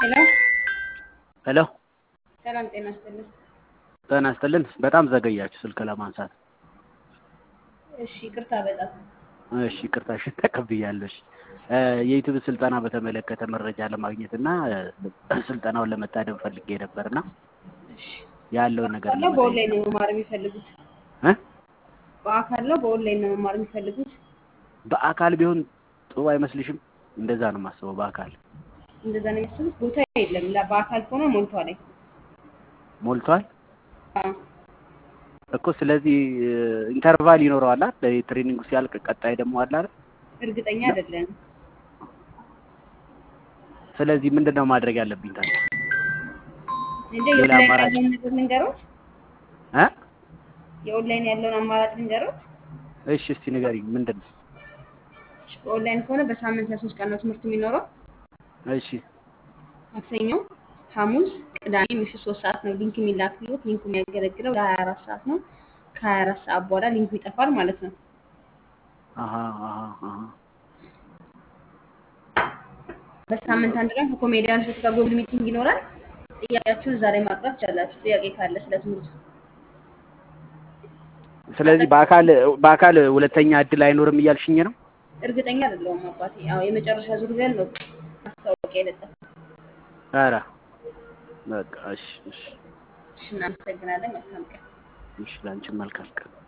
ሄሎ ሄሎ ሰላም ጤና ይስጥልን። ጤና ይስጥልን። በጣም ዘገያችሁ ስልክ ለማንሳት። እሺ ይቅርታ በጣም እሺ ይቅርታሽን ተቀብያለሁ። እሺ እ የዩቲዩብ ስልጠና በተመለከተ መረጃ ለማግኘት እና እ ስልጠናውን ለመታደም ፈልጌ ነበርና እሺ ያለውን ነገር በአካል ነው በኦንላይን ነው መማር የሚፈልጉት? እ በአካል ነው በኦንላይን ነው መማር የሚፈልጉት? በአካል ቢሆን ጥሩ አይመስልሽም? እንደዛ ነው የማስበው። በአካል እንደዛ ነው የሚያስቡት? ቦታ የለም። ላ- በአካል ከሆነ ሞልቷል። ሞልቷል አዎ እኮ። ስለዚህ እ ኢንተርቫል ይኖረዋል አይደል? ትሬኒንጉ ሲያልቅ ቀጣይ ደግሞ አለ አይደል? እርግጠኛ አይደለንም። ስለዚህ ምንድን ነው ማድረግ ያለብኝ ታዲያ? እንደ ሌላ የኦንላይን አማራጭ? ያለውን ነገር ልንገሮት? እ የኦንላይን ያለውን አማራጭ ልንገሮት? እሺ እስቲ ንገሪኝ ምንድን ነው? እሺ፣ በኦንላይን ከሆነ በሳምንት ለሶስት ቀን ነው ትምህርቱ የሚኖረው። እሺ ማክሰኞ፣ ሐሙስ፣ ቅዳሜ ምሽት ሶስት ሰዓት ነው ሊንክ የሚላክሉት። ሊንኩ የሚያገለግለው ለሀያ አራት ሰዓት ነው። ከሀያ አራት ሰዓት በኋላ ሊንኩ ይጠፋል ማለት ነው። አሀ አሀ አሀ በሳምንት አንድ ቀን ከኮሜዲያኖች ጋር ጎግል ሚቲንግ ይኖራል። ጥያቄያችሁን እዛ ላይ ማቅረብ ትችላላችሁ። ጥያቄ ካለ ስለ ትምህርቱ ስለዚህ በአካል በአካል ሁለተኛ እድል አይኖርም እያልሽኝ ነው? እርግጠኛ አይደለሁም አባቴ። ያው የመጨረሻ ዙር ብለን ነው ማስታወቂያ የለጠፍ። ኧረ በቃ እሺ እሺ እሺ፣ እናመሰግናለን። መልካም ቀን። እሺ፣ ለአንቺም መልካም ቀን